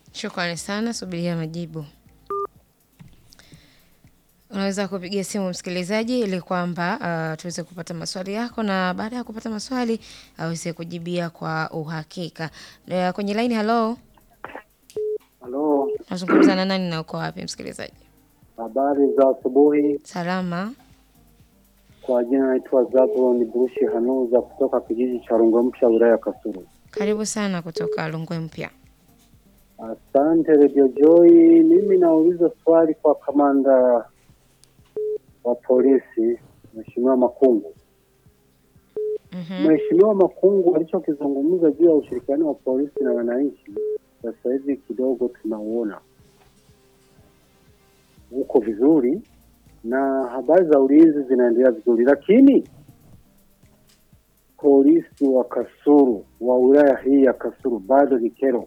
Shukrani sana, subiria majibu. Unaweza kupigia simu msikilizaji ili kwamba uh, tuweze kupata maswali yako na baada ya kupata maswali aweze kujibia kwa uhakika. Uh, kwenye line hello, Halo, nazungumza na nani na uko wapi msikilizaji? habari za asubuhi. Salama. Kwa jina naitwa Zabulon Burushi Hanuza kutoka kijiji cha Rungwe Mpya, wilaya ya Kasulu. Karibu sana kutoka Lungwe Mpya. Asante Radio Joy. Mimi nauliza swali kwa kamanda wa polisi Mheshimiwa Makungu. Mhm. Mheshimiwa Makungu alichokizungumza juu ya ushirikiano wa polisi na wananchi, sasa hivi kidogo tunauona uko vizuri na habari za ulinzi zinaendelea vizuri, lakini polisi wa Kasulu wa wilaya hii ya Kasulu bado ni kero.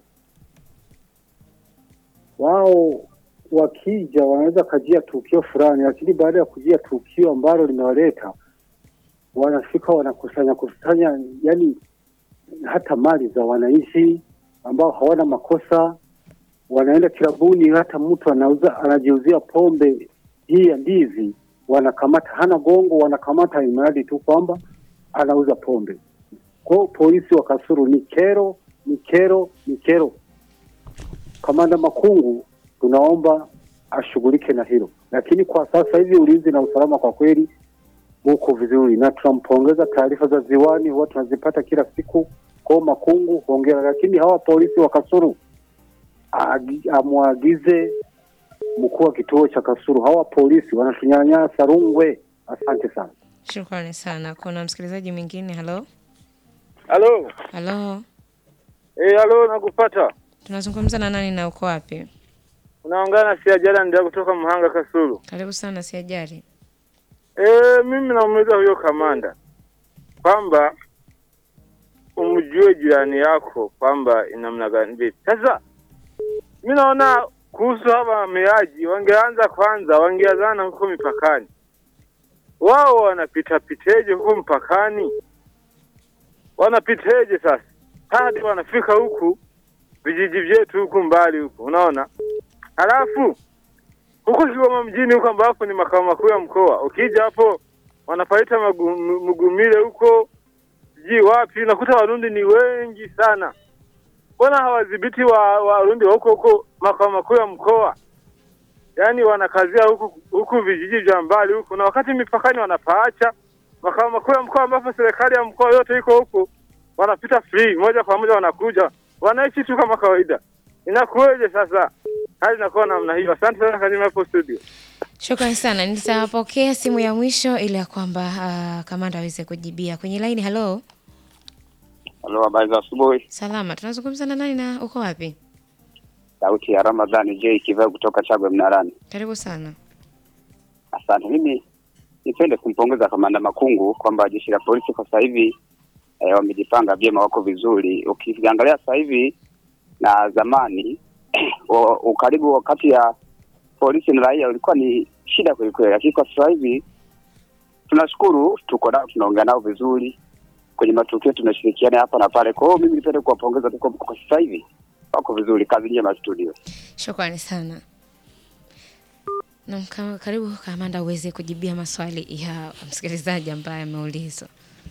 Wao wakija wanaweza kajia tukio fulani, lakini baada ya kujia tukio ambalo limewaleta wanafika wanakusanya kusanya, yani hata mali za wananchi ambao hawana makosa, wanaenda kilabuni, hata mtu anauza anajiuzia pombe hii ya ndizi, wanakamata, hana gongo, wanakamata imradi tu kwamba anauza pombe. Kwa hiyo polisi wa Kasulu ni kero, ni kero, ni kero. Kamanda Makungu tunaomba ashughulike na hilo, lakini kwa sasa hivi ulinzi na usalama kwa kweli uko vizuri, na tunampongeza. Taarifa za ziwani huwa tunazipata kila siku. Kwa hiyo Makungu, hongera. Lakini hawa polisi wa Kasulu agi- amwagize mkuu wa kituo cha Kasulu, hawa polisi wanatunyanyasa Rungwe. Asante sana. Shukrani sana. Kuna msikilizaji mwingine hello? Halo. Hello. Eh, halo nakupata. Tunazungumza na nani na uko wapi? Unaongea na Siajala ndio kutoka Mhanga Kasulu. Karibu sana Siajari. Eh, mimi namuuliza huyo kamanda kwamba umjue jirani yako kwamba ina namna gani vipi. Sasa mimi naona kuhusu hawa wahamiaji wangeanza kwanza, wangeanzana huko mipakani. Wao wanapita piteje huko mpakani? Wanapiteje sasa hadi wanafika huku vijiji vyetu huku mbali huku, unaona? Halafu huko Kigoma mjini huko ambapo ni makao makuu ya mkoa, ukija hapo wanapaita magu- Mugumile huko sijui wapi, unakuta Warundi ni wengi sana. Mbona hawadhibiti wa Warundi wa huko huko makao makuu ya mkoa? Yaani wanakazia huku huku vijiji vya mbali huku, na wakati mipakani wanapaacha makao makuu ya mkoa ambapo serikali ya mkoa yote iko huku, wanapita free moja kwa moja, wanakuja wanaishi tu kama kawaida. Inakuweje sasa? Hali inakuwa namna hiyo. Asante sana Kazima hapo studio. Shukrani sana. Nitapokea simu ya mwisho ili ya kwamba uh, kamanda aweze kujibia. Kwenye line hello. Halo, habari za asubuhi. Salama. Tunazungumza na nani na uko wapi? Sauti ya Ramadhani J Kiveo kutoka Chagwe Mnarani. Karibu sana. Asante. Mimi nipende kumpongeza Kamanda Makungu kwamba jeshi la polisi kwa sasa hivi eh, wamejipanga vyema, wako vizuri. Ukiangalia sasa hivi na zamani wa- ukaribu kati ya polisi na raia ulikuwa ni shida kweli kweli, lakini kwa sasa hivi tunashukuru, tuko nao, tunaongea nao vizuri kwenye matukio, tunashirikiana hapa na pale. Kwa hiyo mimi nipende kuwapongeza tu kwamba kwa sasa hivi wako vizuri. Kazi njema studio. Shukrani sana. Na mka- karibu kamanda uweze kujibia maswali ya msikilizaji ambaye ameulizwa.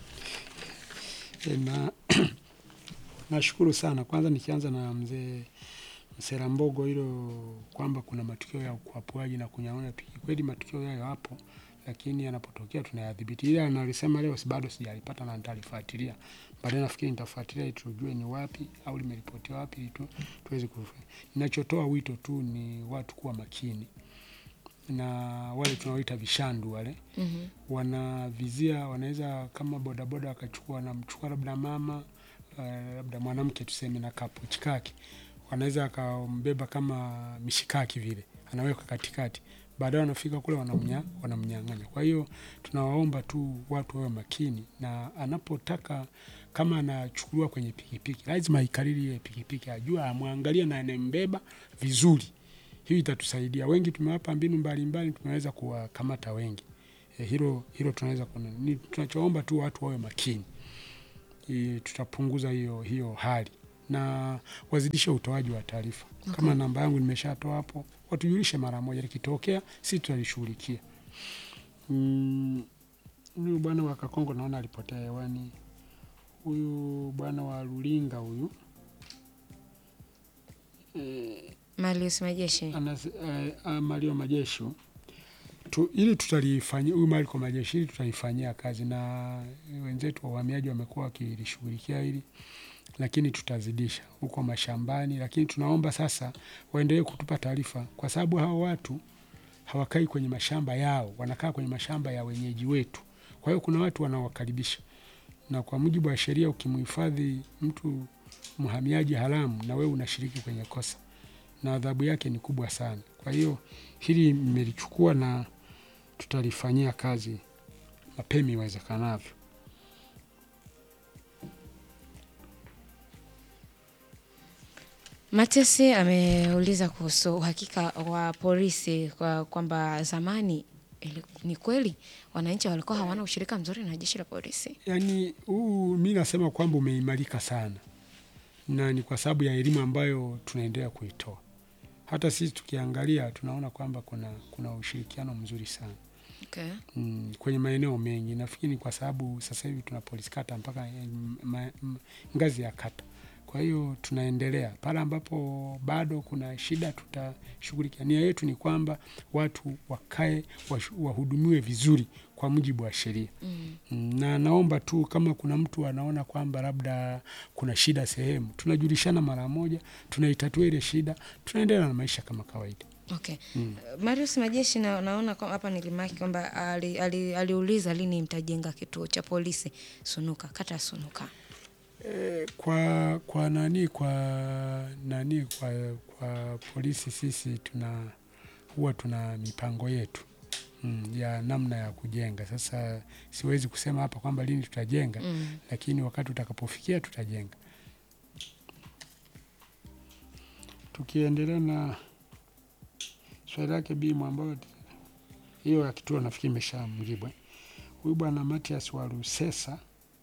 E, na nashukuru sana. Kwanza nikianza na mzee Mserambogo, hilo kwamba kuna matukio ya ukwapuaji na kunyaona piki, kweli matukio hayo hapo, lakini yanapotokea tunayadhibiti. Ile analisema leo si bado sijalipata na nitalifuatilia baadaye. Nafikiri nitafuatilia ili tujue ni wapi au limeripotiwa wapi, ili tu, tuweze kufanya. Ninachotoa wito tu ni watu kuwa makini na wale tunaoita vishandu wale Mhm. wanavizia wanaweza kama bodaboda wakachukua wanamchukua labda mama uh, labda mwanamke tuseme na kapochi kake wanaweza akambeba kama mishikaki vile anaweka katikati baadaye wanafika kule wanamnya, wanamnyang'anya kwa hiyo tunawaomba tu watu wawe makini na anapotaka kama anachukuliwa kwenye pikipiki lazima aikariri ile pikipiki ajue amwangalie na anembeba vizuri hiyo itatusaidia wengi tumewapa mbinu mbalimbali tumeweza kuwakamata wengi e, hilo hilo tunaweza kuna ni tunachoomba tu watu wawe makini e, tutapunguza hiyo hiyo hali na wazidishe utoaji wa taarifa. Kama namba yangu nimeshatoa hapo, watujulishe mara moja, likitokea si tutalishughulikia. Mm, huyu bwana wa Kakongo naona alipotea hewani. Huyu bwana wa Lulinga huyu eh, Marius Majeshi. anas, eh, ah, Mario Majesho tu, ili tutalifanyia huyu Mariko Majeshi ili tutalifanyia kazi, na wenzetu wa uhamiaji wamekuwa wakilishughulikia hili, lakini tutazidisha huko mashambani, lakini tunaomba sasa waendelee kutupa taarifa, kwa sababu hao watu hawakai kwenye mashamba yao, wanakaa kwenye mashamba ya wenyeji wetu. Kwa hiyo kuna watu wanawakaribisha, na kwa mujibu wa sheria, ukimhifadhi mtu mhamiaji haramu, na wewe unashiriki kwenye kosa na adhabu yake ni kubwa sana. Kwa hiyo hili mmelichukua na tutalifanyia kazi mapema iwezekanavyo. Matias ameuliza kuhusu uhakika wa polisi kwa kwamba zamani ili- ni kweli wananchi walikuwa hawana ushirika mzuri na jeshi la polisi. Yaani huu mi nasema kwamba umeimarika sana, na ni kwa sababu ya elimu ambayo tunaendelea kuitoa. Hata sisi tukiangalia tunaona kwamba kuna, kuna ushirikiano mzuri sana Okay. mm, kwenye maeneo mengi. Nafikiri ni kwa sababu sasa hivi tuna polisi kata mpaka eh, ma, m, ngazi ya kata. Kwa hiyo tunaendelea pale ambapo bado kuna shida, tutashughulikia. Nia yetu ni kwamba watu wakae washu- wahudumiwe vizuri kwa mujibu wa sheria Mm. Mm, na naomba tu kama kuna mtu anaona kwamba labda kuna shida sehemu, tunajulishana mara moja, tunaitatua ile shida, tunaendelea na maisha kama kawaida. Okay. Mm. Marius Majeshi na, naona kwa- hapa nilimaki kwamba ali, ali, aliuliza lini mtajenga kituo cha polisi Sunuka, kata ya Sunuka. E, kwa kwa nani kwa nani kwa, kwa polisi sisi tuna huwa tuna mipango yetu mm, ya namna ya kujenga. Sasa siwezi kusema hapa kwamba lini tutajenga Mm. lakini wakati utakapofikia tutajenga. Tukiendelea na swali lake Bimu ambayo hiyo ya kituo nafikiri imeshamjibu. eh. Huyu bwana Matias wa Rusesa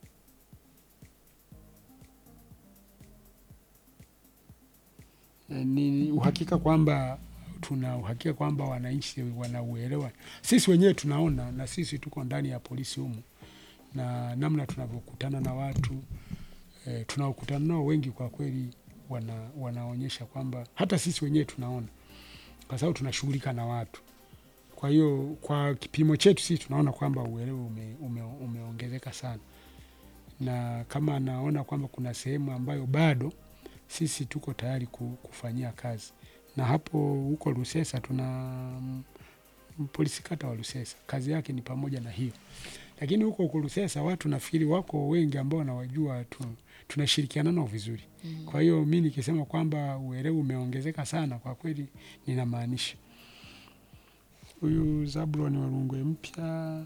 eh, ni uhakika kwamba tuna uhakika kwamba wananchi wanauelewa. Sisi wenyewe tunaona, na sisi tuko ndani ya polisi humu na namna tunavyokutana na watu e, tunaokutana nao wengi kwa kweli wana, wanaonyesha kwamba hata sisi wenyewe tunaona, kwa sababu tunashughulika na watu. Kwa hiyo kwa kipimo chetu sisi tunaona kwamba uelewa ume, ume, umeongezeka sana, na kama anaona kwamba kuna sehemu ambayo bado sisi tuko tayari ku- kufanyia kazi, na hapo huko Lusesa tuna mm, polisi kata wa Lusesa, kazi yake ni pamoja na hiyo lakini huko huko Lusesa watu nafikiri wako wengi ambao nawajua tu, tunashirikiana nao vizuri. Mm. Kwa hiyo mi nikisema kwamba uelewa umeongezeka sana, kwa kweli ninamaanisha. Huyu Zabuloni wa Rungwe Mpya,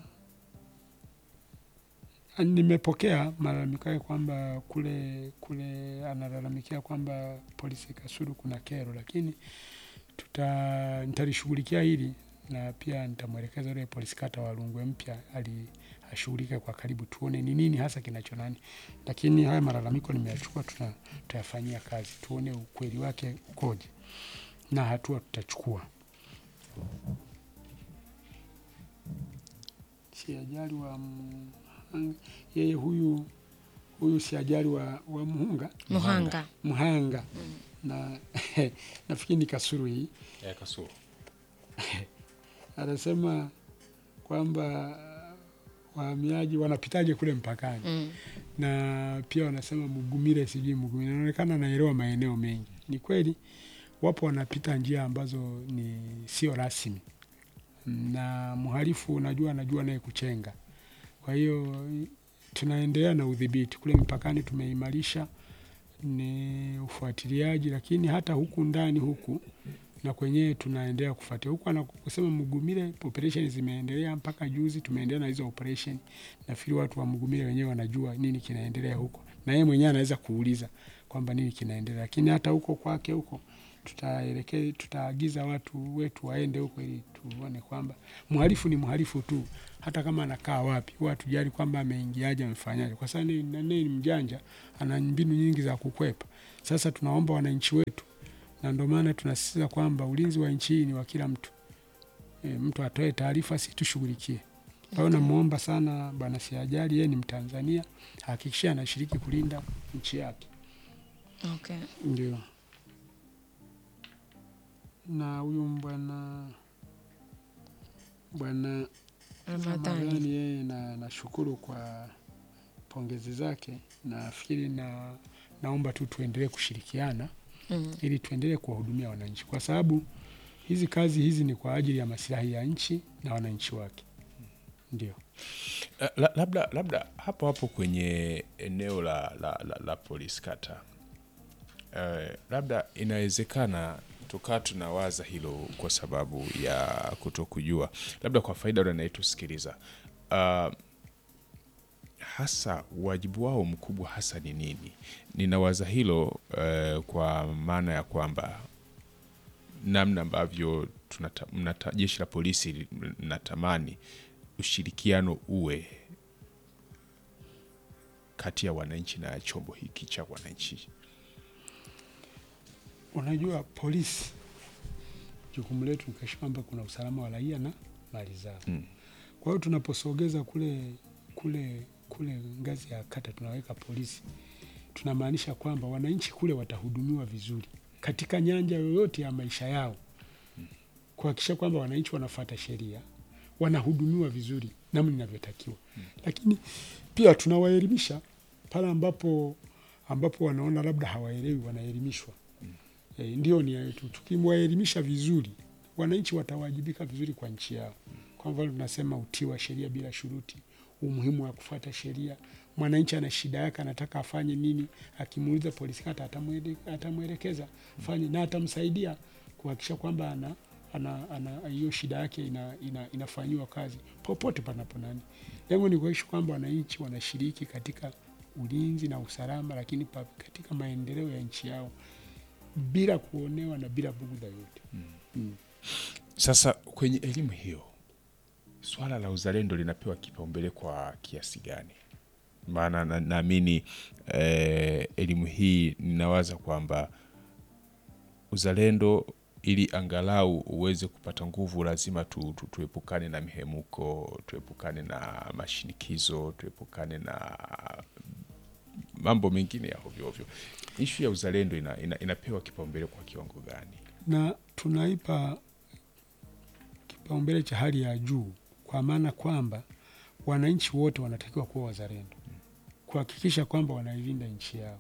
ah, nimepokea malalamiko yake kwamba kule kule analalamikia kwamba polisi Kasulu kuna kero, lakini tuta nitalishughulikia hili na pia nitamwelekeza yule polisi kata wa Rungwe Mpya ali ashughulike kwa karibu, tuone ni nini hasa kinacho nani. Lakini haya malalamiko nimeyachukua, tuna tutayafanyia kazi, tuone ukweli wake ukoje na hatua tutachukua. Si ajali wa Mhanga, yeye huyu huyu si ajali wa, wa Muhunga Muhanga. Mhanga na nafikiri ni Kasuru hii ya Kasulu. anasema kwamba wahamiaji wanapitaje kule mpakani Mm. na pia wanasema Mugumire, sijui Mugumire, inaonekana naelewa maeneo mengi. Ni kweli wapo wanapita njia ambazo ni sio rasmi, na mhalifu unajua, anajua naye kuchenga. Kwa hiyo tunaendelea na udhibiti kule mpakani, tumeimarisha ni ufuatiliaji, lakini hata huku ndani huku na kwenyewe tunaendelea kufuatia huku anakusema Mugumire, operation zimeendelea mpaka juzi, tumeendelea na hizo operation. Nafikiri watu wa Mugumire wenyewe wanajua nini kinaendelea huko, na yeye mwenyewe anaweza kuuliza kwamba nini kinaendelea, lakini hata huko kwake huko tutaelekea tutaagiza watu wetu waende huko ili tuone kwamba mhalifu ni mhalifu tu, hata kama anakaa wapi, huwa hatujali kwamba ameingiaje, amefanyaje, kwa sababu ni ni- ni mjanja, ana mbinu nyingi za kukwepa. Sasa tunaomba wananchi wetu, na ndio maana tunasisitiza kwamba ulinzi wa nchi hii ni wa kila mtu. E, mtu atoe taarifa, si tushughulikie. Kwa hiyo namwomba sana Bwana Siajali, yeye ni Mtanzania, hakikisha anashiriki kulinda nchi yake. Okay. Ndio. Na huyu bwana bwana Ramadhani. Ramadhani yeye na nashukuru kwa pongezi zake. Nafikiri na naomba tu tuendelee kushirikiana Mm. ili tuendelee kuwahudumia wananchi, kwa sababu hizi kazi hizi ni kwa ajili ya maslahi ya nchi na wananchi wake. Ndio. La- la- labda labda hapo hapo kwenye eneo la, la, la, la polisi kata eh, labda inawezekana tukaa tunawaza hilo kwa sababu ya kutokujua, labda kwa faida yule anayetusikiliza uh, hasa wajibu wao mkubwa hasa ni nini? Ninawaza hilo eh, kwa maana ya kwamba namna ambavyo tunata, mnata, jeshi la polisi linatamani ushirikiano uwe kati ya wananchi na chombo hiki cha wananchi. Unajua, polisi jukumu letu ni kuhakikisha kwamba kuna usalama wa raia na mali zao. Mm. Kwa hiyo tunaposogeza kule kule kule ngazi ya kata tunaweka polisi, tunamaanisha kwamba wananchi kule watahudumiwa vizuri katika nyanja yoyote ya maisha yao, kuhakikisha kwamba wananchi wanafuata sheria, wanahudumiwa vizuri namna inavyotakiwa. Lakini pia tunawaelimisha pale ambapo ambapo wanaona labda hawaelewi, wanaelimishwa. E, ndio nia yetu. Tukimwaelimisha vizuri, wananchi watawajibika vizuri kwa nchi yao. Kwa mfano tunasema utii wa sheria bila shuruti, umuhimu wa kufuata sheria. Mwananchi ana shida yake, anataka afanye nini, akimuuliza polisi kata atamwele- atamwelekeza fanye na atamsaidia kuhakikisha kwamba ana ana ana hiyo shida yake ina, ina, inafanyiwa kazi popote panapo nani. Lengo ni kuhakikisha kwamba wananchi wanashiriki katika ulinzi na usalama, lakini pa, katika maendeleo ya nchi yao bila kuonewa na bila bugudha yote. Mm. Sasa kwenye elimu hiyo, swala la uzalendo linapewa kipaumbele kwa kiasi gani? Maana na- naamini eh, elimu hii ninawaza kwamba uzalendo ili angalau uweze kupata nguvu lazima tu, tu, tuepukane na mihemuko, tuepukane na mashinikizo, tuepukane na mambo mengine ya hovyo hovyo. Ishu ya uzalendo ina, ina, inapewa kipaumbele kwa kiwango gani? na tunaipa kipaumbele cha hali ya juu, kwa maana kwamba wananchi wote wanatakiwa kuwa wazalendo, kuhakikisha kwamba wanailinda nchi yao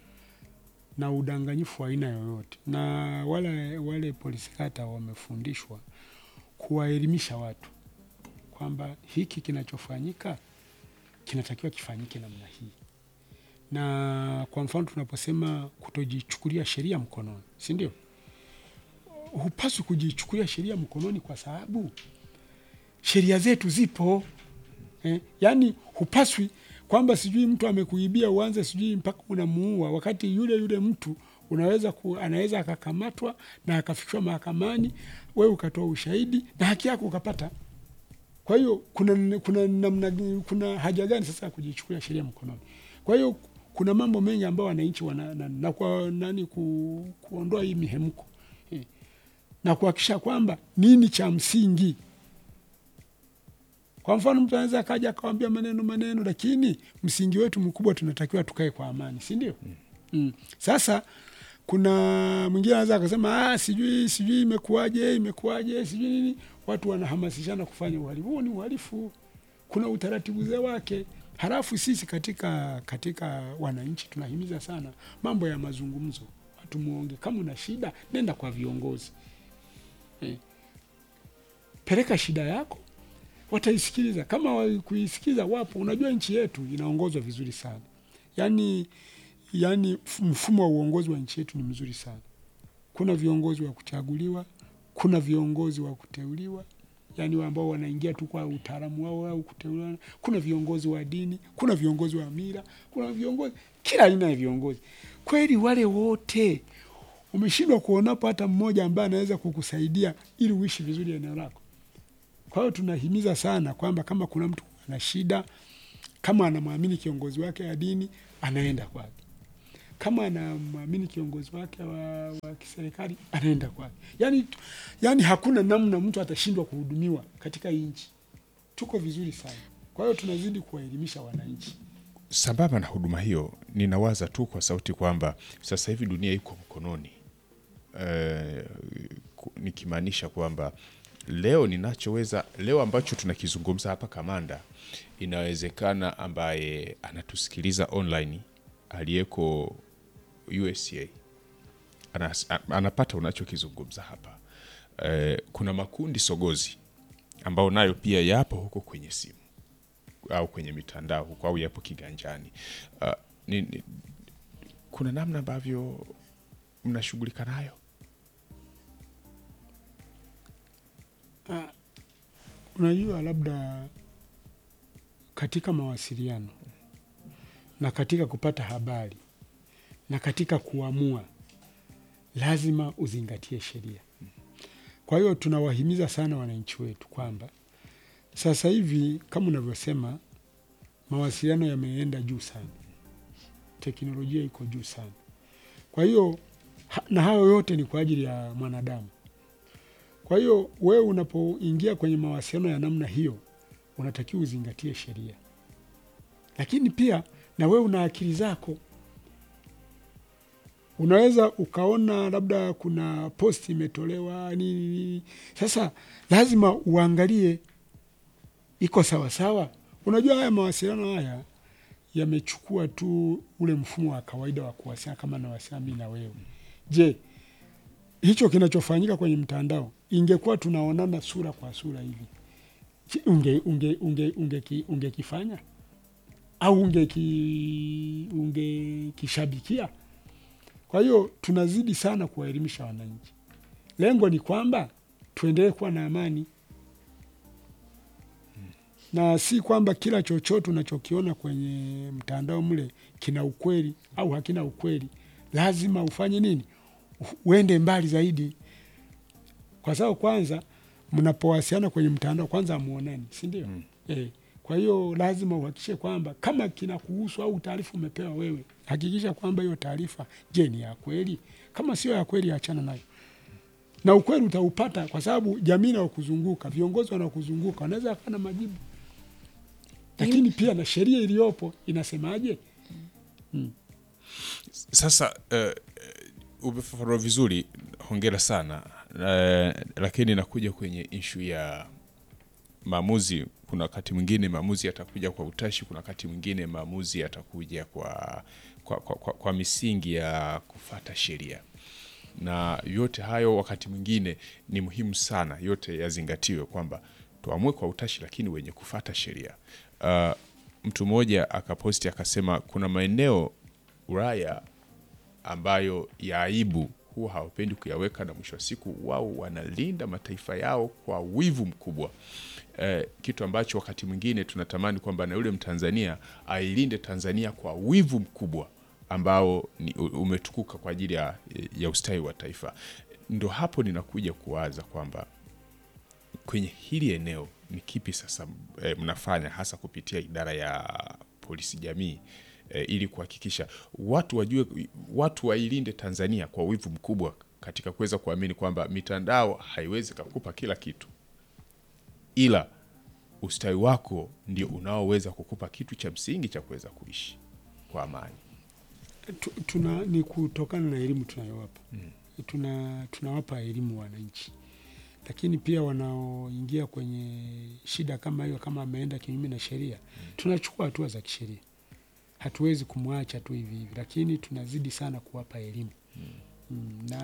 na udanganyifu wa aina yoyote. Na wale, wale polisi kata wamefundishwa kuwaelimisha watu kwamba hiki kinachofanyika kinatakiwa kifanyike namna hii, na kwa mfano tunaposema kutojichukulia sheria mkononi, si ndio? hupaswi kujichukulia sheria mkononi kwa sababu sheria zetu zipo eh, yaani hupaswi kwamba sijui mtu amekuibia uanze sijui mpaka unamuua, wakati yule yule mtu unaweza ku, anaweza akakamatwa na akafikishwa mahakamani, wewe ukatoa ushahidi na haki yako ukapata. Kwa hiyo kuna, kuna, namna, kuna haja gani sasa ya kujichukulia sheria mkononi? Kwa hiyo kuna mambo mengi ambayo wananchi wana, na, na kwa nani ku, kuondoa hii mihemko eh, na kuhakikisha kwamba nini cha msingi. Kwa mfano mtu anaweza akaja akawambia maneno maneno, lakini msingi wetu mkubwa tunatakiwa tukae kwa amani, si ndio? Mm. Mm. Sasa kuna mwingine anaweza akasema ah, sijui sijui imekuwaje imekuwaje sijui nini, watu wanahamasishana kufanya uhalifu. Huo ni uhalifu, kuna utaratibu ze wake. Halafu sisi katika katika wananchi tunahimiza sana mambo ya mazungumzo, watu muonge. Kama una shida, nenda kwa viongozi eh, peleka shida yako, wataisikiliza. Kama wakuisikiliza, wapo. Unajua nchi yetu inaongozwa vizuri sana, yaani yaani mfumo wa uongozi wa nchi yetu ni mzuri sana. Kuna viongozi wa kuchaguliwa, kuna viongozi wa kuteuliwa, yaani ambao wanaingia tu kwa utaalamu wao au kuteuliwa. Kuna viongozi wa dini, kuna viongozi wa mila, kuna viongozi kila aina ya viongozi. Kweli wale wote umeshindwa kuonapo hata mmoja ambaye anaweza kukusaidia ili uishi vizuri eneo lako. Kwa hiyo tunahimiza sana kwamba kama kuna mtu ana shida, kama anamwamini kiongozi wake wa dini, anaenda kwake. Kama anamwamini kiongozi wake wa, wa kiserikali, anaenda kwake. Yani, yani hakuna namna mtu atashindwa kuhudumiwa katika hii nchi. Tuko vizuri sana. Kwa hiyo tunazidi kuwaelimisha wananchi. Sambamba na huduma hiyo, ninawaza tu kwa sauti kwamba sasa hivi dunia iko mkononi eh, ku- nikimaanisha kwamba leo ninachoweza leo ambacho tunakizungumza hapa Kamanda, inawezekana ambaye anatusikiliza online aliyeko USA anas, a- anapata unachokizungumza hapa. Eh, kuna makundi sogozi ambao nayo pia yapo huko kwenye simu au kwenye mitandao huko au yapo kiganjani. Uh, ni, ni, kuna namna ambavyo mnashughulika nayo? Unajua, labda katika mawasiliano na katika kupata habari na katika kuamua, lazima uzingatie sheria. Kwa hiyo tunawahimiza sana wananchi wetu kwamba sasa hivi kama unavyosema, mawasiliano yameenda juu sana, teknolojia iko juu sana. Kwa hiyo ha- na hayo yote ni kwa ajili ya mwanadamu. Kwa hiyo wewe unapoingia kwenye mawasiliano ya namna hiyo, unatakiwa uzingatie sheria, lakini pia na wewe una akili zako. Unaweza ukaona labda kuna posti imetolewa nini nini, sasa lazima uangalie iko sawasawa. Unajua, haya mawasiliano haya yamechukua tu ule mfumo wa kawaida wa kuwasiliana kama nawasiliana mimi na wewe. Je, hicho kinachofanyika kwenye mtandao ingekuwa tunaonana sura kwa sura hivi Je, unge unge unge ungeki- ungekifanya au ungeki ungekishabikia? Kwa hiyo tunazidi sana kuwaelimisha wananchi. Lengo ni kwamba tuendelee kuwa na amani na si kwamba kila chochote unachokiona kwenye mtandao mle kina ukweli au hakina ukweli. Lazima ufanye nini? U- Uende mbali zaidi, kwa sababu kwanza mnapowasiliana kwenye mtandao kwanza hamuonani, si ndio? Mm. Eh, kwa hiyo lazima uhakikishe kwamba kama kinakuhusu au taarifa umepewa wewe, hakikisha kwamba hiyo taarifa, je, ni ya kweli? Kama sio ya kweli, achana nayo na ukweli utaupata kwa sababu jamii inayokuzunguka viongozi wanaokuzunguka wanaweza wakawa na majibu, lakini pia na sheria iliyopo inasemaje? Sasa uh, umefafanua vizuri, hongera sana uh, lakini nakuja kwenye ishu ya maamuzi. Kuna wakati mwingine maamuzi yatakuja kwa utashi, kuna wakati mwingine maamuzi yatakuja kwa, kwa, kwa, kwa, kwa misingi ya kufata sheria na yote hayo wakati mwingine ni muhimu sana yote yazingatiwe kwamba tuamue kwa utashi lakini wenye kufata sheria uh, mtu mmoja akaposti akasema kuna maeneo Ulaya ambayo ya aibu huwa hawapendi kuyaweka na mwisho wa siku wao wanalinda mataifa yao kwa wivu mkubwa eh, kitu ambacho wakati mwingine tunatamani kwamba na yule Mtanzania ailinde Tanzania kwa wivu mkubwa ambao ni, u- umetukuka kwa ajili ya, ya ustawi wa taifa. Ndo hapo ninakuja kuwaza kwamba kwenye hili eneo ni kipi sasa e, mnafanya hasa kupitia idara ya polisi jamii e, ili kuhakikisha watu wajue, watu wailinde Tanzania kwa wivu mkubwa katika kuweza kuamini kwamba mitandao haiwezi kakupa kila kitu, ila ustawi wako ndio unaoweza kukupa kitu cha msingi cha kuweza kuishi kwa amani. Tu- tuna ni kutokana na elimu tunayowapa tuna tunawapa elimu wananchi, lakini pia wanaoingia kwenye shida kama hiyo, kama ameenda kinyume na sheria, tunachukua hatua za kisheria. Hatuwezi kumwacha tu hivi hivi, lakini tunazidi sana kuwapa elimu mm. na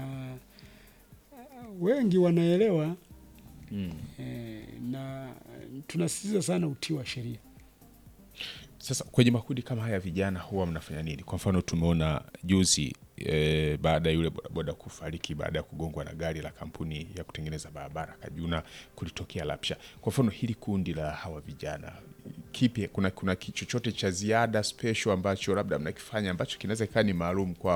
uh, wengi wanaelewa Mm. eh, na tunasisitiza sana utii wa sheria. Sasa kwenye makundi kama haya vijana huwa mnafanya nini? Kwa mfano tumeona juzi e, baada ya yule bodaboda kufariki baada ya kugongwa na gari la kampuni ya kutengeneza barabara Kajuna, kulitokea lapsha. Kwa mfano hili kundi la hawa vijana kipi, kuna, kuna ki- chochote cha ziada special ambacho labda mnakifanya ambacho kinaweza ikawa ni maalum kwao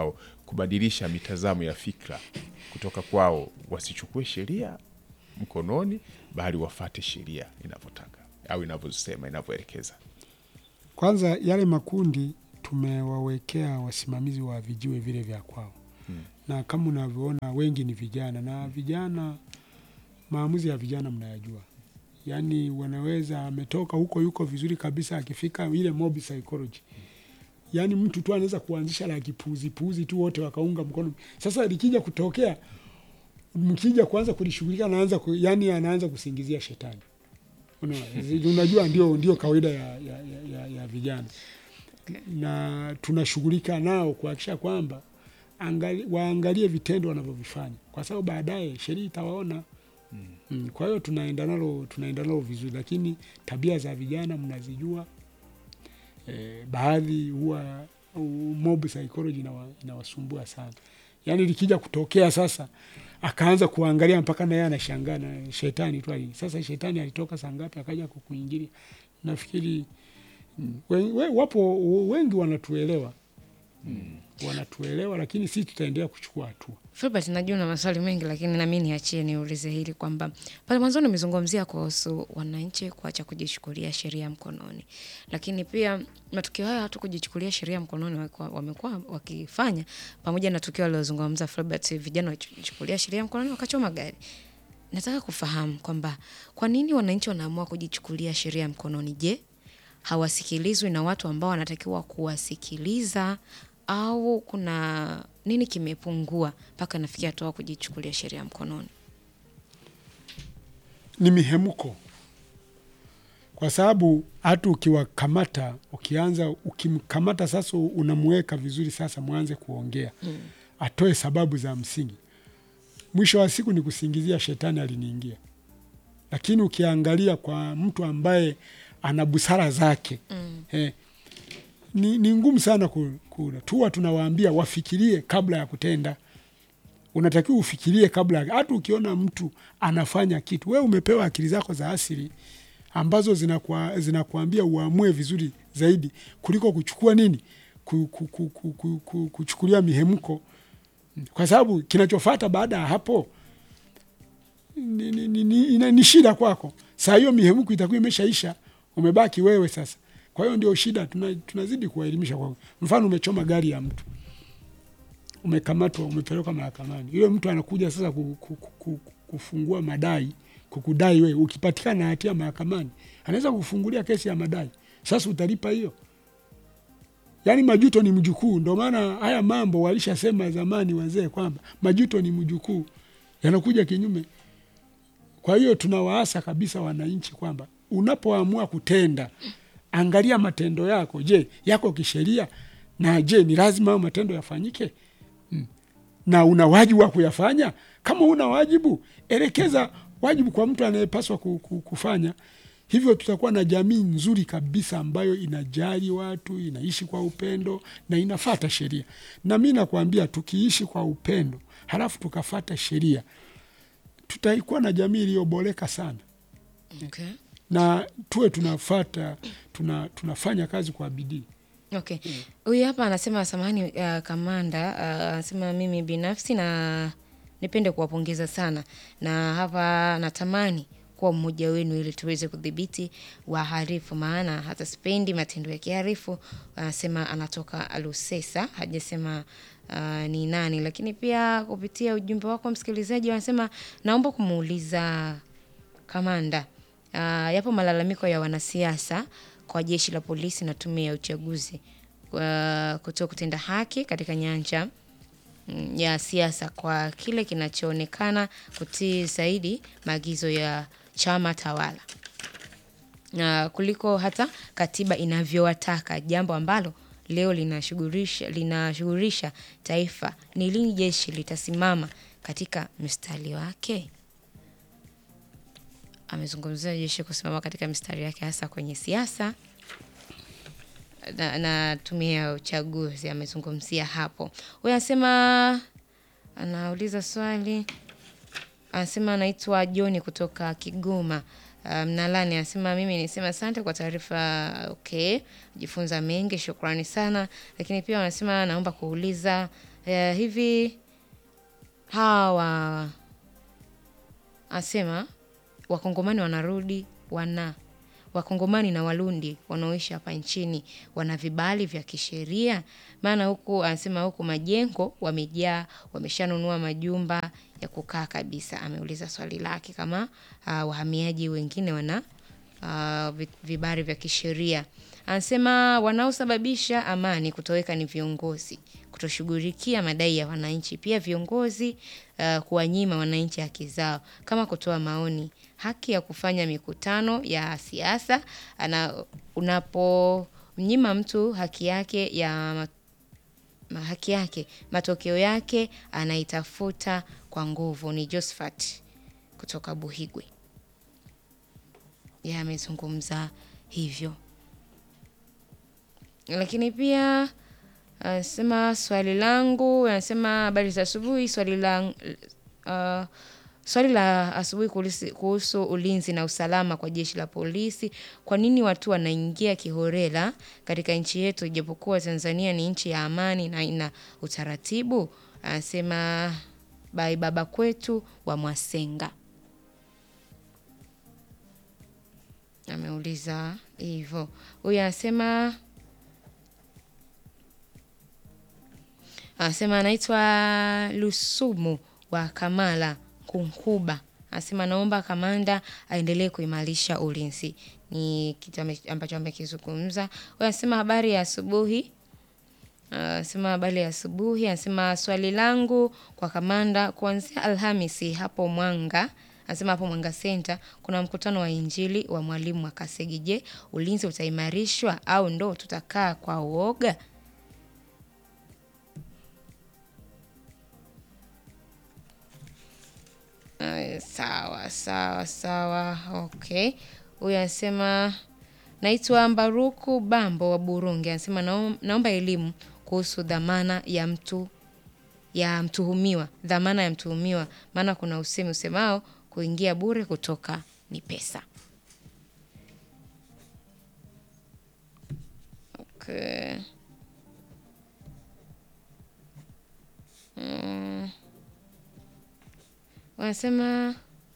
kubadilisha mitazamo ya fikra kutoka kwao, wasichukue sheria mkononi, bali wafate sheria inavyotaka au inavyosema, inavyoelekeza. Kwanza yale makundi tumewawekea wasimamizi wa vijiwe vile vya kwao Mm. na kama unavyoona wengi ni vijana, na vijana, maamuzi ya vijana mnayajua, yaani wanaweza ametoka huko yuko vizuri kabisa, akifika ile mob psychology, yaani mtu tu anaweza kuanzisha la kipuuzipuuzi tu, wote wakaunga mkono. Sasa likija kutokea, mkija kuanza kulishughulika, anaanza ku, yani anaanza kusingizia shetani. Unaona, unajua ndio, ndio kawaida ya, ya, ya, ya, ya vijana na tunashughulika nao kuhakikisha kwamba angali, waangalie vitendo wanavyovifanya kwa sababu baadaye sheria itawaona. Mm. Kwa hiyo tunaenda nalo tunaenda nalo vizuri, lakini tabia za vijana mnazijua. E, baadhi huwa u- mob psychology inawa, inawasumbua sana, yaani likija kutokea sasa akaanza kuangalia mpaka naye anashangaa na shetani tu ali- sasa shetani alitoka saa ngapi akaja kukuingilia. Nafikiri mm, we, we, wapo wengi wanatuelewa mm. wanatuelewa, lakini sisi tutaendelea kuchukua hatua. Filbert, najua na maswali mengi lakini nami niachie niulize hili kwamba pale mwanzoni umezungumzia kuhusu wananchi kuacha kujichukulia sheria mkononi, lakini pia matukio haya watu kujichukulia sheria mkononi wamekuwa- wamekuwa wakifanya pamoja na tukio alilozungumza Filbert, vijana wakichukulia sheria mkononi wakachoma gari. Nataka kufahamu kwamba kwa nini wananchi wanaamua kujichukulia sheria mkononi? Je, hawasikilizwi na watu ambao wanatakiwa kuwasikiliza au kuna nini kimepungua mpaka nafikia hatua kujichukulia sheria mkononi? ni mihemko, kwa sababu hata ukiwakamata, ukianza ukimkamata sasa, unamweka vizuri, sasa mwanze kuongea mm. atoe sababu za msingi, mwisho wa siku ni kusingizia shetani aliniingia. Lakini ukiangalia kwa mtu ambaye ana busara zake mm. eh, ni, ni ngumu sana ku, ku, tuwa tunawaambia wafikirie kabla ya kutenda unatakiwa ufikirie kabla ya- hata ukiona mtu anafanya kitu, we umepewa akili zako za asili ambazo zinakuwa, zinakuambia uamue vizuri zaidi kuliko kuchukua nini ku, ku, ku, ku, ku, ku, kuchukulia mihemko, kwa sababu kinachofata baada ya hapo ni, ni, ni, ni, ina- ni shida kwako. Saa hiyo mihemko itakuwa imeshaisha, umebaki wewe sasa. Kwa hiyo ndio shida, tuna, tunazidi kuwaelimisha. Kwa mfano, umechoma gari ya mtu umekamatwa umepelekwa mahakamani, yule mtu anakuja sasa ku, ku, ku, ku, kufungua madai kukudai wewe. Ukipatikana na hatia mahakamani, anaweza kufungulia kesi ya madai. Sasa utalipa hiyo? Yaani majuto ni mjukuu. Ndio maana haya mambo walishasema zamani wazee kwamba majuto ni mjukuu, yanakuja kinyume. Kwa hiyo tunawaasa kabisa wananchi kwamba unapoamua kutenda, angalia matendo yako. Je, yako kisheria? Na je, ni lazima hayo matendo yafanyike? na una wajibu wa kuyafanya. Kama una wajibu, elekeza wajibu kwa mtu anayepaswa ku- ku- kufanya hivyo. Tutakuwa na jamii nzuri kabisa ambayo inajali watu, inaishi kwa upendo na inafata sheria. Na mi nakwambia, tukiishi kwa upendo halafu tukafata sheria, tutaikuwa na jamii iliyoboreka sana, Okay. na tuwe tunafata tuna, tunafanya kazi kwa bidii. Okay. Huyu hapa anasema samahani, uh, kamanda uh, anasema mimi binafsi na nipende kuwapongeza sana, na hapa natamani kuwa mmoja wenu ili tuweze kudhibiti wahalifu, maana hata sipendi matendo ya kihalifu. Anasema anatoka Lusesa, hajasema uh, ni nani, lakini pia kupitia ujumbe wako msikilizaji, wanasema naomba kumuuliza kamanda uh, yapo malalamiko ya wanasiasa kwa jeshi la polisi na tume ya uchaguzi uh, kutoa kutenda haki katika nyanja mm, ya siasa kwa kile kinachoonekana kutii zaidi maagizo ya chama tawala uh, kuliko hata katiba inavyowataka, jambo ambalo leo linashughulisha linashughulisha taifa. Ni lini jeshi litasimama katika mstari wake? Amezungumzia jeshi kusimama katika mstari wake hasa kwenye siasa na, na tume ya uchaguzi amezungumzia hapo. Huyu anasema anauliza swali, anasema anaitwa Joni kutoka Kigoma uh, Mnalani. Anasema mimi nisema asante kwa taarifa. Okay, jifunza mengi, shukrani sana. Lakini pia wanasema naomba kuuliza eh, hivi hawa asema wakongomani wanarudi wana wakongomani na warundi wanaoishi hapa nchini wana vibali vya kisheria maana huku anasema huku majengo wamejaa wameshanunua majumba ya kukaa kabisa ameuliza swali lake kama uh, wahamiaji wengine wana uh, vi- vibali vya kisheria anasema wanaosababisha amani kutoweka ni viongozi kutoshughulikia madai ya wananchi pia viongozi uh, kuwanyima wananchi haki zao kama kutoa maoni haki ya kufanya mikutano ya siasa ana unapomnyima mtu haki yake ya ma- ma- haki yake matokeo yake anaitafuta kwa nguvu ni Josephat kutoka Buhigwe yeye amezungumza hivyo lakini pia anasema swali langu anasema habari za asubuhi swali la uh, swali la asubuhi kuhusu- kuhusu ulinzi na usalama kwa jeshi la polisi kwa nini watu wanaingia kihorela katika nchi yetu ijapokuwa tanzania ni nchi ya amani na ina utaratibu anasema bai baba kwetu wa mwasenga ameuliza hivyo huyu anasema anasema anaitwa Lusumu wa Kamala Kunkuba. Anasema naomba kamanda aendelee kuimarisha ulinzi. Ni kitu ame- ambacho amekizungumza. Huyu Anasema habari ya asubuhi. Anasema habari ya asubuhi. Anasema swali langu kwa kamanda, kuanzia Alhamisi hapo Mwanga Anasema hapo Mwanga Center kuna mkutano wa Injili wa mwalimu wa Kasegi. Je, ulinzi utaimarishwa au ndo tutakaa kwa uoga? Ay, sawa sawa sawa, okay. Huyu anasema naitwa Mbaruku Bambo wa Burundi, anasema naom- naomba elimu kuhusu dhamana ya mtu ya mtuhumiwa, dhamana ya mtuhumiwa, maana kuna usemi usemao kuingia bure, kutoka ni pesa. Okay. Mm. Wanasema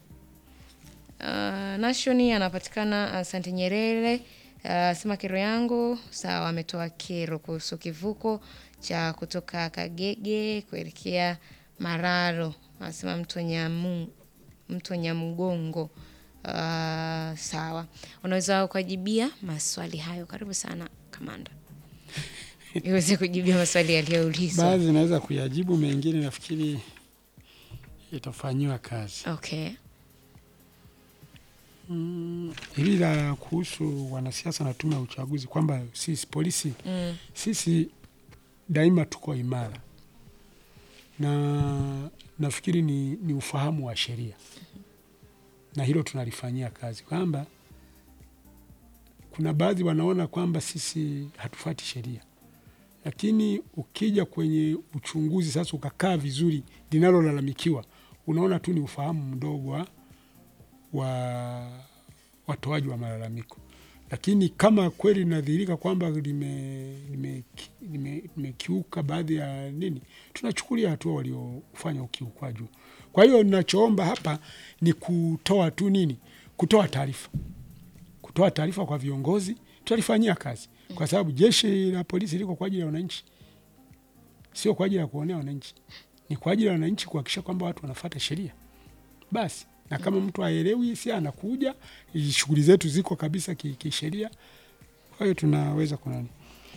uh, Nashoni anapatikana Asante Nyerere. Uh, sema kero yangu sawa, ametoa kero kuhusu kivuko cha kutoka Kagege kuelekea Mararo. Anasema mto Nyamu, mto Nyamgongo. Uh, sawa, unaweza ukajibia maswali hayo. Karibu sana kamanda, iweze kujibia maswali yaliyoulizwa. Baadhi naweza kuyajibu, mengine nafikiri itafanyiwa kazi. Okay. Mm, hili la kuhusu wanasiasa na tume ya uchaguzi kwamba sisi polisi Mm. sisi daima tuko imara na nafikiri ni, ni ufahamu wa sheria na hilo tunalifanyia kazi kwamba kuna baadhi wanaona kwamba sisi hatufuati sheria, lakini ukija kwenye uchunguzi sasa ukakaa vizuri, linalolalamikiwa unaona tu ni ufahamu mdogo wa wa watoaji wa malalamiko, lakini kama kweli linadhihirika kwamba limekiuka lime, lime, limekiuka baadhi ya nini, tunachukulia hatua waliofanya ukiukwaji. huo. Kwa hiyo ninachoomba hapa ni kutoa tu nini, kutoa taarifa, kutoa taarifa kwa viongozi, tutalifanyia kazi, kwa sababu jeshi la polisi liko kwa ajili ya wananchi, sio kwa ajili ya kuonea wananchi, ni kwa ajili ya wananchi kuhakikisha kwamba watu wanafuata sheria basi na kama mtu aelewi, si anakuja, shughuli zetu ziko kabisa ki- kisheria. Kwa hiyo tunaweza kunani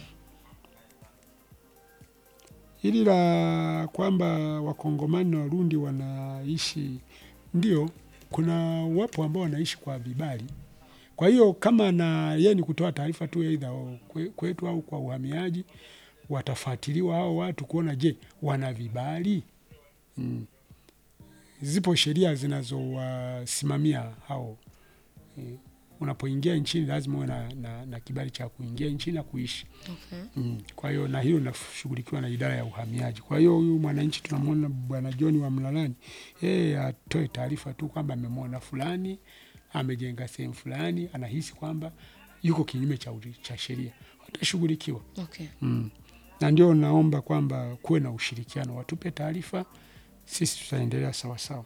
hili la kwamba wakongomani na warundi wanaishi, ndio kuna wapo ambao wanaishi kwa vibali. Kwa hiyo kama na yeye ni kutoa taarifa tu aidha kwe- kwetu au kwa uhamiaji, watafuatiliwa hao watu kuona, je, wana vibali mm zipo sheria zinazowasimamia hao. E, unapoingia nchini lazima uwe na, na, na kibali cha kuingia nchini na kuishi Okay. mm. Kwa hiyo na hilo linashughulikiwa na idara ya uhamiaji. Kwa hiyo huyu mwananchi tunamwona bwana John wa Mlalani, yeye atoe taarifa tu kwamba amemwona fulani amejenga sehemu fulani, anahisi kwamba yuko kinyume cha, uri- cha sheria, watashughulikiwa Okay. mm. na ndio naomba kwamba kuwe na ushirikiano, watupe taarifa, sisi tutaendelea sawasawa.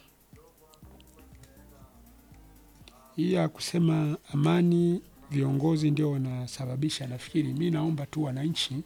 Hii ya kusema amani viongozi ndio wanasababisha, nafikiri mi naomba tu wananchi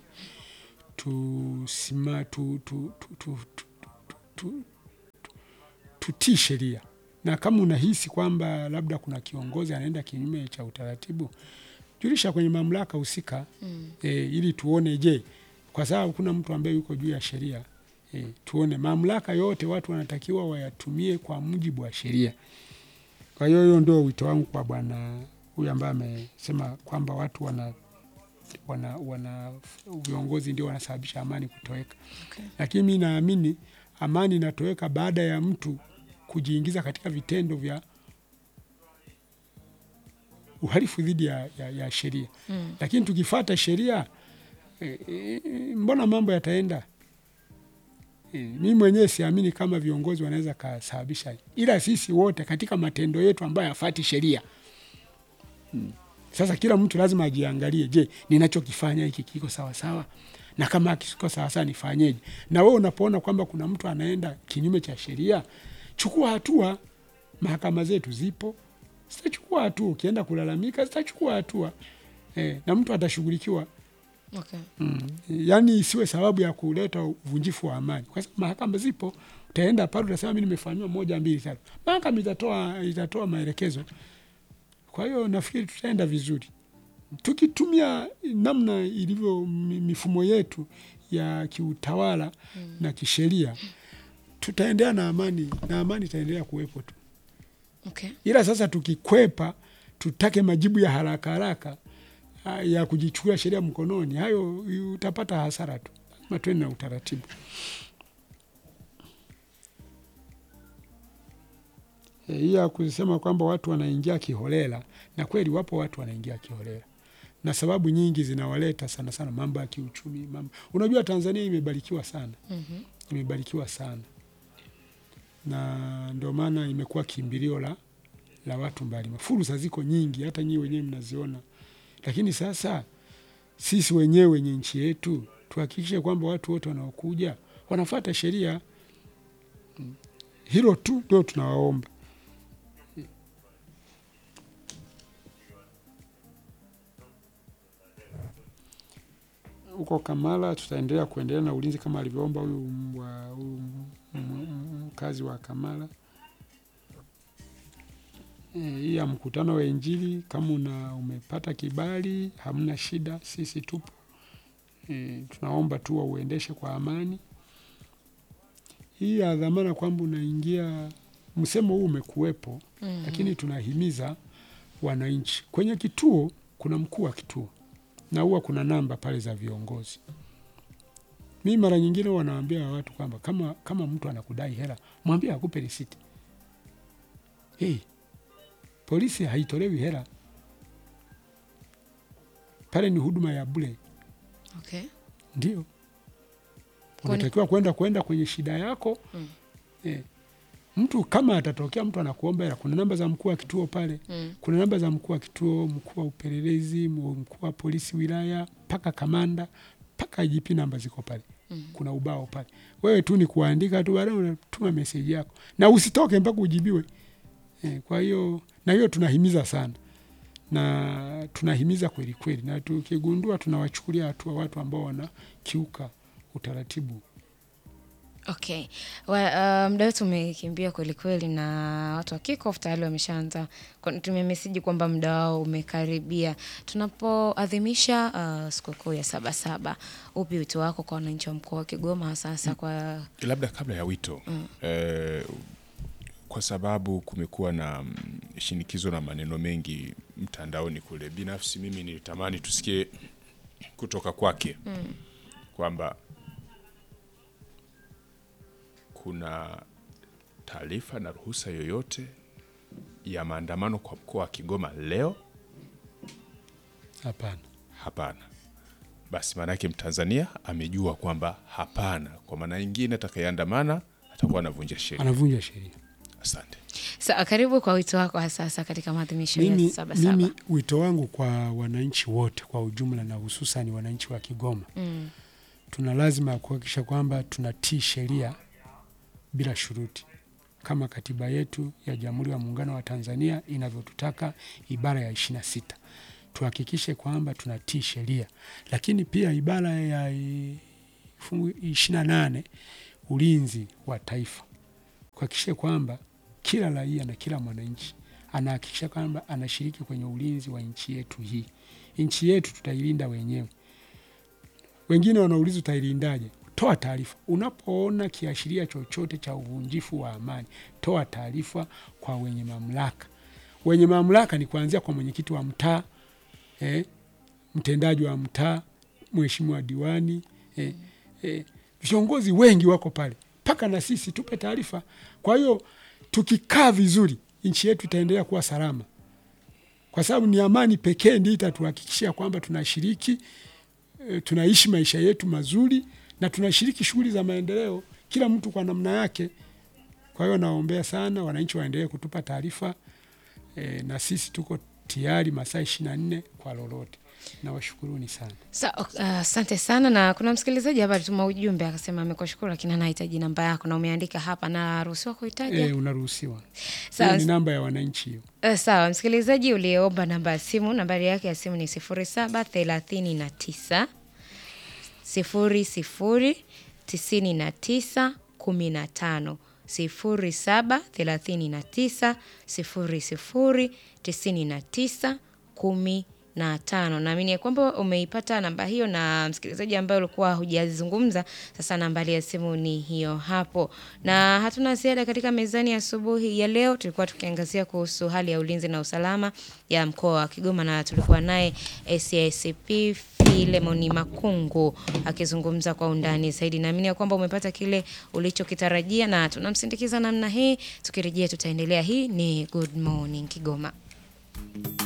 tusima tu, tu, tu, tu, tu, tu, tu, tutii sheria, na kama unahisi kwamba labda kuna kiongozi anaenda kinyume cha utaratibu, julisha kwenye mamlaka husika Mm. e, ili tuone, je, kwa sababu kuna mtu ambaye yuko juu ya sheria e, tuone mamlaka yote watu wanatakiwa wayatumie kwa mujibu wa sheria. Kwa hiyo hiyo ndio wito wangu kwa bwana huyu ambaye amesema kwamba watu wana wana, wana viongozi ndio wanasababisha amani kutoweka. Okay. Lakini mi naamini amani inatoweka baada ya mtu kujiingiza katika vitendo vya uhalifu dhidi ya, ya, ya sheria Mm. lakini tukifata sheria e, e, mbona mambo yataenda? E, mi mwenyewe siamini kama viongozi wanaweza kasababisha, ila sisi wote katika matendo yetu ambayo yafati sheria mm. Sasa kila mtu lazima ajiangalie, je, ninachokifanya hiki kiko sawa sawa? Na kama kiko sawa sawa nifanyeje? Na wewe unapoona kwamba kuna mtu anaenda kinyume cha sheria, chukua hatua. Mahakama zetu zipo, zitachukua hatua. Ukienda kulalamika, zitachukua hatua eh, na mtu atashughulikiwa. Okay. Mm. Yaani isiwe sababu ya kuleta uvunjifu wa amani, kwa sababu mahakama zipo. Utaenda pale utasema mimi nimefanyiwa moja mbili tatu, mahakama itatoa itatoa maelekezo. Kwa hiyo nafikiri tutaenda vizuri tukitumia namna ilivyo mi- mifumo yetu ya kiutawala Mm. na kisheria, tutaendelea na amani na amani itaendelea kuwepo tu Okay. ila sasa tukikwepa tutake majibu ya haraka haraka ah, ya kujichukulia sheria mkononi, hayo utapata hasara tu. Lazima tuende na utaratibu. Eh, Hii ya kusema kwamba watu wanaingia kiholela, na kweli wapo watu wanaingia kiholela, na sababu nyingi zinawaleta sana sana mambo ya kiuchumi. Mambo unajua, Tanzania imebarikiwa sana Mhm. imebarikiwa sana na ndio maana imekuwa kimbilio la, la watu mbalimbali. Fursa ziko nyingi, hata nyinyi wenyewe mnaziona, lakini sasa sisi wenyewe wenye nchi yetu tuhakikishe kwamba watu wote wanaokuja wanafuata sheria. Mm. Hilo tu ndio tunawaomba. Huko Kamala tutaendelea kuendelea na ulinzi kama alivyoomba huyu mbwa- huyu m- m- mkazi wa Kamala. Eh, hii ya mkutano wa Injili, kama una umepata kibali, hamna shida, sisi tupo. E, tunaomba tu wauendeshe kwa amani. Hii ya dhamana kwamba unaingia, msemo huu umekuwepo, Mhm. lakini tunahimiza wananchi. Kwenye kituo kuna mkuu wa kituo na huwa kuna namba pale za viongozi. Mi mara nyingine wanawaambia watu kwamba kama, kama mtu anakudai hela mwambie akupe risiti. Hey, polisi haitolewi hela pale, ni huduma ya bure. Okay. Ndio Kwani- unatakiwa kwenda kwenda kwenye shida yako Mm. eh. Mtu kama atatokea mtu anakuomba hela, kuna namba za mkuu wa kituo pale Mm. kuna namba za mkuu wa kituo, mkuu wa upelelezi, mu- mkuu wa polisi wilaya, mpaka kamanda, mpaka IGP, namba ziko pale. Mm. Kuna ubao pale, wewe tu ni kuandika tu, baadaye unatuma meseji yako na usitoke mpaka ujibiwe. Eh, kwa hiyo na hiyo tunahimiza sana na tunahimiza kweli kweli, na tukigundua tunawachukulia hatua watu ambao wanakiuka utaratibu. Okay. Wa, uh, muda wetu umekimbia kweli kweli na watu wa kickoff tayari wameshaanza tumia meseji kwamba muda wao umekaribia. Tunapoadhimisha uh, sikukuu ya Sabasaba, upi wito wako kwa wananchi wa mkoa wa Kigoma hasa hasa kwa labda kabla ya wito eh, kwa sababu kumekuwa na mm, shinikizo na maneno mengi mtandaoni kule. Binafsi mimi nilitamani tusikie kutoka kwake kwamba kuna taarifa na ruhusa yoyote ya maandamano kwa mkoa wa Kigoma leo? Hapana, Hapana. Basi maanake Mtanzania amejua kwamba hapana. Kwa maana nyingine, atakayeandamana atakuwa anavunja sheria. anavunja sheria. Asante. Sa, karibu kwa wito wako hasa hasa katika maadhimisho ya Mimi, Sabasaba. mimi wito wangu kwa wananchi wote kwa ujumla na hususani wananchi wa Kigoma Mm. tuna lazima ya kuhakikisha kwamba tunatii sheria bila shuruti kama katiba yetu ya Jamhuri ya Muungano wa Tanzania inavyotutaka ibara ya ishirini na sita tuhakikishe kwamba tunatii sheria, lakini pia ibara ya i- fungu ishirini na nane ulinzi wa taifa, kuhakikisha kwamba kila raia na kila mwananchi anahakikisha kwamba anashiriki kwenye ulinzi wa nchi yetu hii. Nchi yetu tutailinda wenyewe. Wengine wanauliza utailindaje? Toa taarifa unapoona kiashiria chochote cha uvunjifu wa amani, toa taarifa kwa wenye mamlaka. Wenye mamlaka ni kuanzia kwa mwenyekiti wa mtaa eh, mtendaji wa mtaa, mheshimiwa diwani eh, eh, viongozi wengi wako pale, mpaka na sisi tupe taarifa. Kwa hiyo tukikaa vizuri, nchi yetu itaendelea kuwa salama, kwa sababu ni amani pekee ndio itatuhakikishia kwamba tunashiriki e, tunaishi maisha yetu mazuri na tunashiriki shughuli za maendeleo, kila mtu kwa namna yake. Kwa hiyo naombea sana wananchi waendelee kutupa taarifa e, na sisi tuko tayari masaa ishirini na nne kwa lolote. Nawashukuruni sana. Sa- ok- ah, Asante sana na kuna msikilizaji hapa alituma ujumbe akasema amekushukuru lakini anahitaji namba yako na umeandika hapa na ruhusiwa kuitaja. E, unaruhusiwa. Sawa. Hiyo ni namba ya wananchi hiyo. Eh, sawa msikilizaji uliyeomba namba ya simu nambari yake ya simu ni sifuri saba thelathini na tisa sifuri sifuri tisini na tisa kumi na tano sifuri saba thelathini na tisa sifuri sifuri tisini na tisa kumi na tano. Naamini ya kwamba umeipata namba hiyo, na msikilizaji ambaye ulikuwa hujazungumza, sasa nambari ya simu ni hiyo hapo, na hatuna ziada katika mezani asubuhi ya leo. Tulikuwa tukiangazia kuhusu hali ya ulinzi na usalama ya mkoa wa Kigoma, na tulikuwa naye SACP Filemoni Makungu akizungumza kwa undani zaidi. Naamini ya kwamba umepata kile ulichokitarajia, na tunamsindikiza namna hii. Tukirejea tutaendelea. Hii ni Good Morning Kigoma.